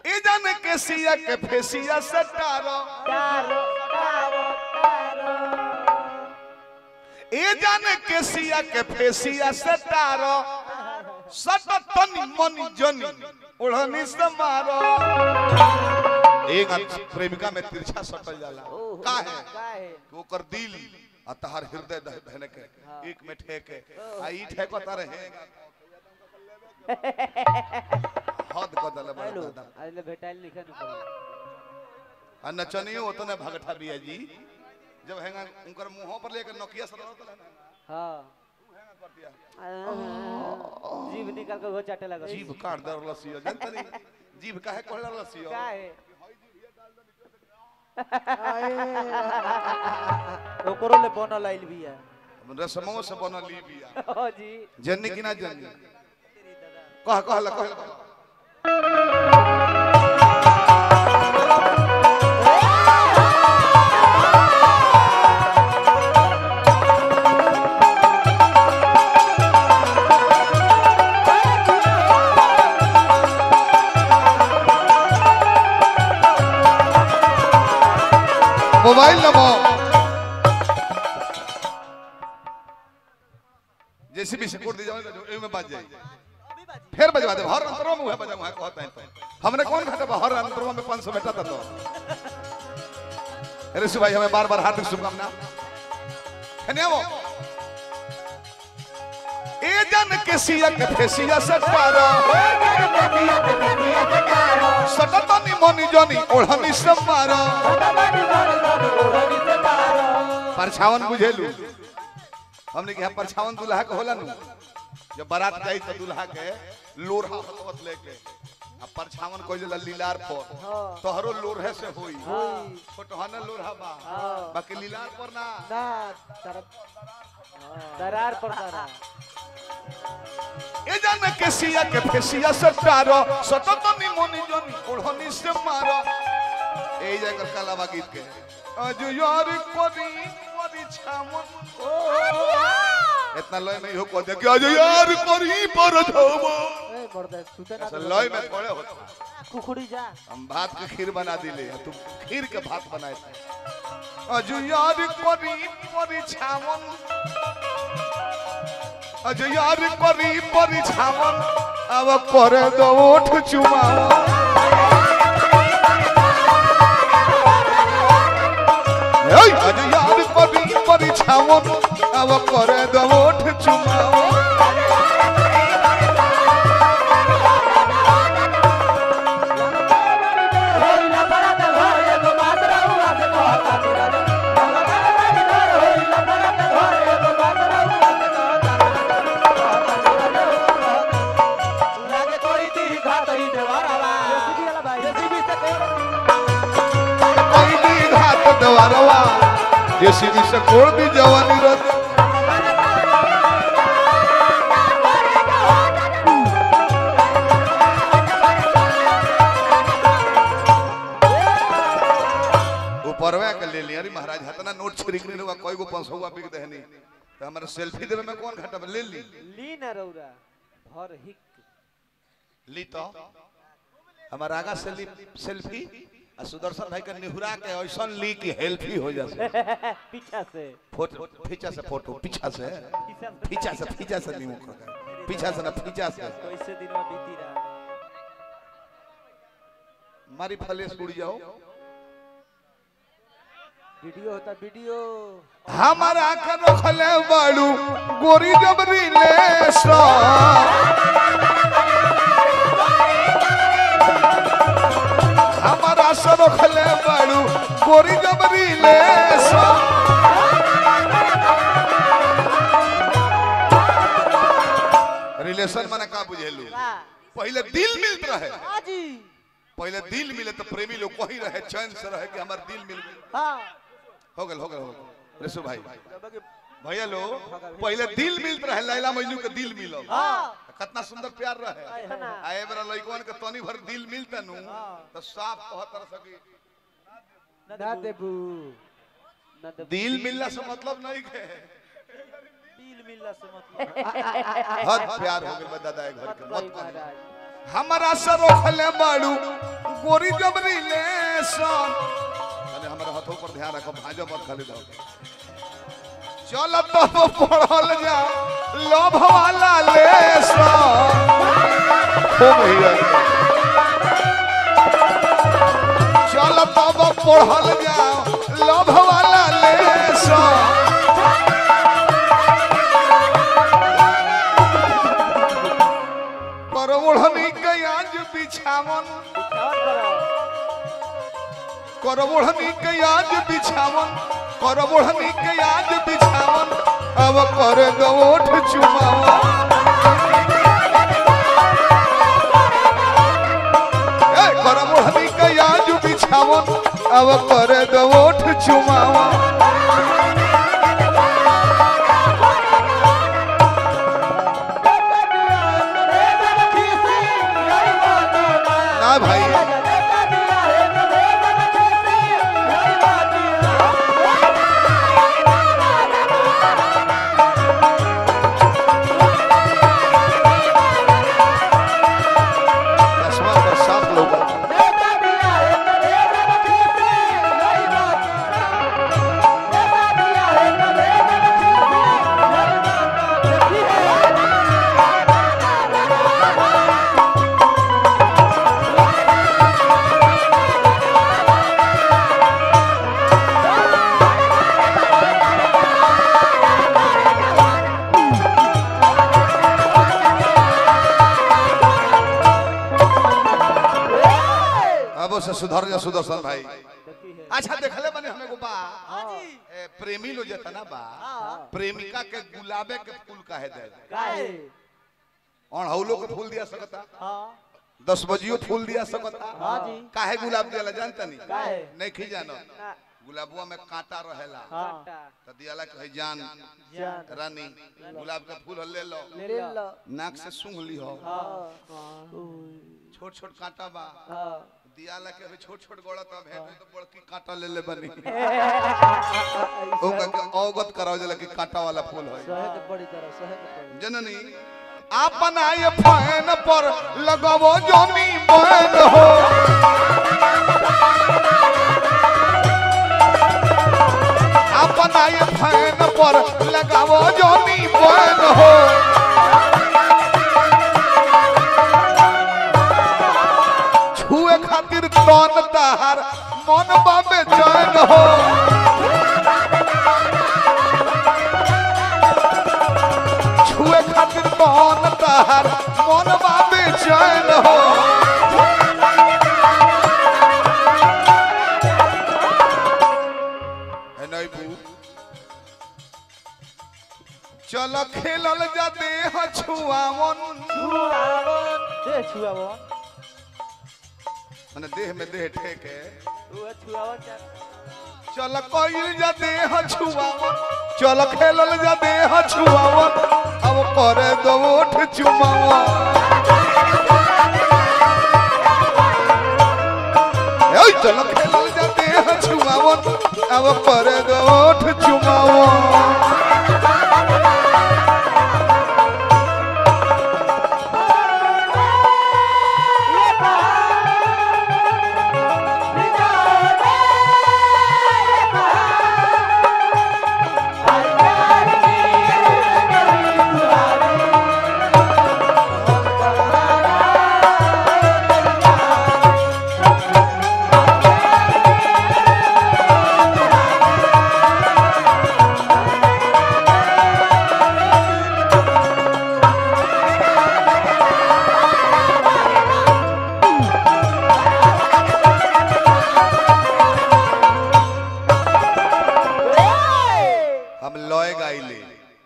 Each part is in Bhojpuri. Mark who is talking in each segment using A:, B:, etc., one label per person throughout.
A: ए जाने के सिया के फेसिया सटारो
B: तारो तारो तारो
A: ए जाने के सिया के फेसिया सटारो सट तनी मनी जनी ओढ़नी से मारो एक प्रेमिका में तिरछा सटल जाला
B: ओहो,
A: का है
B: काहे
A: कि ओकर दिल आ तहार हृदय दह धने के एक में ठेके आ ई ठेको तारे है हद क दले बड़ा
B: हेलो
A: दादा
B: आइले भेटाइल लिखे न पड़े
A: आ नचनियो ओतने भगठा बिया जी जब हैंगा उनकर मुंहों पर लेकर नोकिया सर रहता है ना
B: हां
A: हैंगा कर दिया
B: जीभ निकाल के वो चाटे लगा
A: जीभ काट दर लसियो जानत नहीं जीभ काहे कहला लसियो
B: काहे ओकरो ले बनल आइल बिया
A: रसमो से बनल ई बिया
B: ओ जी
A: जन्नी कि ना जन्नी कह कहला कहला मोबाइल नंबर जैसे भी सिक्योर दी जाओ ए में बाज जाए फिर बजवा दे हर अंतरों में हुआ बजा वहां कहता है तो हमने कौन घटा बा? हर अंतरों में 500 बेटा था तो अरे भाई हमें बार बार हार्दिक शुभकामना धन्यवाद ए जन के सिया के फेसिया सटारो सटतनी मनी जनी ओढ़नी से मारो परछावन बुझेलू हमने कहा परछावन दुल्हा के होला नु जब बारात जाई तो दुल्हा के लोरहा हलवत लेके आ परछावन कोई जला लीलार पर तोहरो लोरहे से होई छोटहन लोरहा बा बाकी लीलार पर ना
B: ना तरफ दरार पर दरार
A: ए जाने के सिया के फेसिया सटारो सटतनी मनी जनी ओढ़नी से मारो ए जाकर कलावा गीत के आज यार कोरी कोरी छामन इतना लय में हो को दे कि आज यार कोरी पर छामन
B: ए मर्द सुते ना
A: ऐसा लय में थोड़े होता
B: कुकुड़ी जा
A: हम भात के खीर बना दिले तुम खीर के भात बनाए थे आज यार कोरी कोरी छामन आज यार कोरी कोरी छामन अब करे दो ओठ चुमाओ এই আজ ইয়ার করি করি ছামন আব করে দো ওঠ চুমাও কইলি ঘাত দেওয়ারवा जेसीबी से कोड़ दी जवानी रत ऊपरवा के ले लिया अरे महाराज हतना नोट छिड़क नहीं हुआ कोई को 500 हुआ बिक देहनी तो हमारे सेल्फी देवे में कौन घाटा ले ली
B: ली ना रौरा भर हिक
A: ली तो हमारा आगा से ली सेल्फी आ सुदर्शन भाई के निहुरा के ऐसा ली कि हेल्फी हो जाए
B: पीछा से
A: फोटो पीछा से फोटो पीछा से पीछा से पीछा से नहीं मुकर पीछा से ना पीछा से
B: कैसे दिन में बीती रहा
A: मारी फलेस उड़ जाओ
B: वीडियो होता वीडियो
A: हमारा के रखले बाड़ू गोरी जबरी ले हमारा से रखले बाड़ू गोरी जबरी ले रिलेशन माने का बुझेलू पहले दिल मिलत रहे
B: हाजी
A: पहले दिल मिले तो प्रेमी लोग वही रहे चैन से रहे कि हमार दिल मिल गई
B: हाँ
A: हो गल हो गल हो गल ऋषु भाई भैया लो पहले दिल मिलत रहे लैला मजनू के दिल मिलल
B: हाँ
A: कितना सुंदर प्यार रहे
B: है ना
A: आए बरा लइकवन के तनी भर दिल मिलता नु तो साफ कहत रह सकी
B: ना देबू ना देबू
A: दिल मिलना से मतलब नहीं के
B: दिल मिलला से मतलब
A: हद प्यार हो गइल बा दादा ए घर के
B: मत
A: मत
B: कही
A: कही।
B: महाराज
A: हमारा से रोकले बाड़ू गोरी जब रिलेशन अरे हमारे हाथों पर ध्यान रखो भाजो मत खाली दो चल तब पढ़ल जा लोभ वाला लेसन हो भैया चल तब पढ़ल जा लोभ वाला लेसन पर ओढ़नी के आज बिछावन कर ओढ़नी के आज बिछावन कर ओढ़नी के आज बिछावन अब कर दो ओठ चुमावन ए, कर ओढ़नी के आज बिछावन अब कर दो ओठ चुमावन ना भाई चश्मा पर साफ लोग अब उसे सुधर जा सुदर्शन भाई अच्छा देखले बने हमें को बा ए, प्रेमी लो जता ना बा प्रेमिका के गुलाबे के फूल काहे दे और हौलो के फूल दिया सकता दस बजियो फूल दिया सकता
B: हाँ जी।
A: काहे गुलाब दिया जानता नहीं
B: काहे?
A: नहीं खी जानो गुलाबुआ में कांटा रहेला तो दियाला कहे जान रानी गुलाब का फूल ले लो नाक से सूंघ ली हो छोट छोट कांटा बा दियाला के अभी छोट छोट गोड़ा तब है तो बड़की कांटा ले ले बनी ओका के अवगत कराओ जला कि कांटा वाला फूल है जननी आपन आए फैन पर लगावो जोनी बैन हो आपन आए फैन पर लगावो जोनी बैन हो छुए खातिर तन तार मन बाबे चैन हो छुए खातिर तन तार मन बाबे चैन हो है नहीं बू चल खेलल जा देह छुआवन मने देह में देह ठेके चल कइल जा देह छुआवन चल खेलल जा देह छुआवन अब करे दो ओठ चुमावन ए चल खेलल जा देह छुआवन अब करे दो ओठ चुमावन हम लय गाइले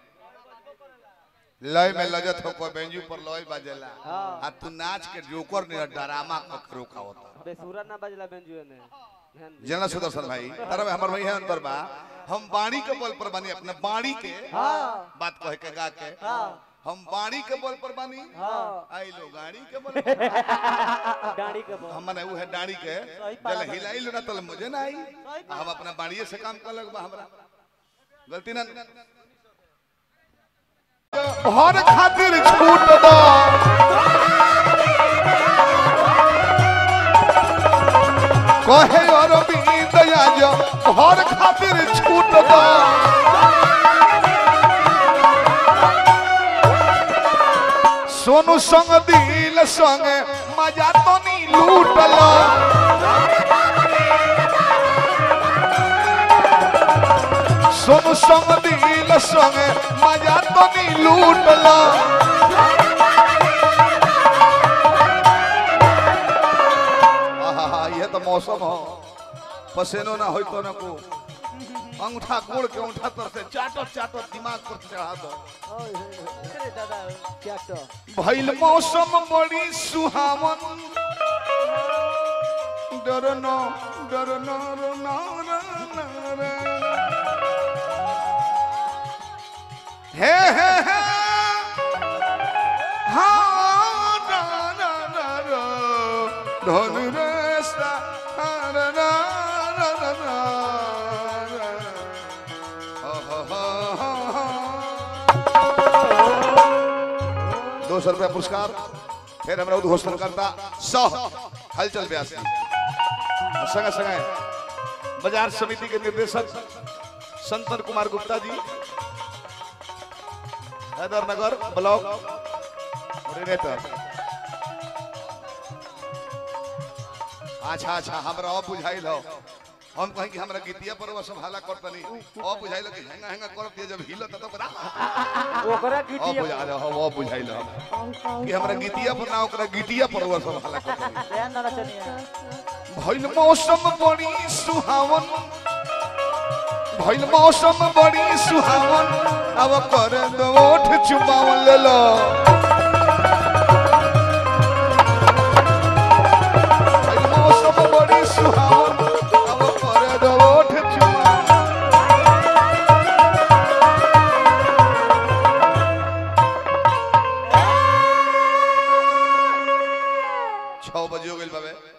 A: लय में लगत हो कोई बेंजू पर लय बाजेला
B: हाँ।
A: आ तू नाच के जोकर ने डरामा क रोका होता
B: बेसुरा ना बजला बेंजुए ने ध्यान दे।
A: जना सुदर्शन भाई तारा में हमर भाई है अंतर बा हम बाणी के बल पर बानी अपने बाणी के
B: हाँ
A: बात कह के गा के
B: हाँ
A: हम बाणी के बल पर बानी
B: हाँ
A: आई लो गाड़ी के बल पर
B: डाड़ी के बल
A: हम मने वो है डाणी के
B: सही
A: जल
B: पाला
A: हिलाई लो ना तल मुझे ना आई हम अपना बाणीए से काम कर लग बा हमरा गलती ना हर खातिर छूट दो कहे और दया जो घर खातिर छूट दो सोनू संग दिल संग मजा तो नहीं लूटल सोनू संग दिल संग मजा तो नहीं लूटल आहा, ये तो मौसम हो पसेनो ना हो तो ना को अंगूठा कोड़ के अंगूठा तर से चाटो चाटो दिमाग पर चढ़ा दो
B: अरे दादा क्या तो
A: भइल मौसम बड़ी सुहावन डरनो डरनो रनो रनो हे हे हे हाँ ना ना ना रो धन रे सा हा, ना ना ना ना ना हा, हा, हा, हा, हा। दो सौ रुपया पुरस्कार फिर हमरा उद्घोषण करता सौ हलचल व्यास और संगे संगे बाजार समिति के निर्देशक संतन कुमार गुप्ता जी हैदरनगर ब्लॉक कोऑर्डिनेटर अच्छा अच्छा हमरा अब बुझाइल हो हम कहीं कि हमरा गीतिया पर वो सब हाला करतनी अब बुझाइल कि हेंगा हेंगा करत जब हिलत तब बड़ा
B: ओकरा
A: अब
B: गिटी
A: बुझा रहे हो अब बुझाइल हम कि हमरा गीतिया पर ना ओकरा गीतिया पर वो सब हाला करतनी
B: ध्यान ना चनिया
A: भइल मौसम बड़ी सुहावन भइल मौसम बड़ी सुहावन अब कर दो ओठ चुमावन ले लो भइल मौसम बड़ी सुहावन अब कर दो ओठ चुमावन छह बजे हो गइल बाबे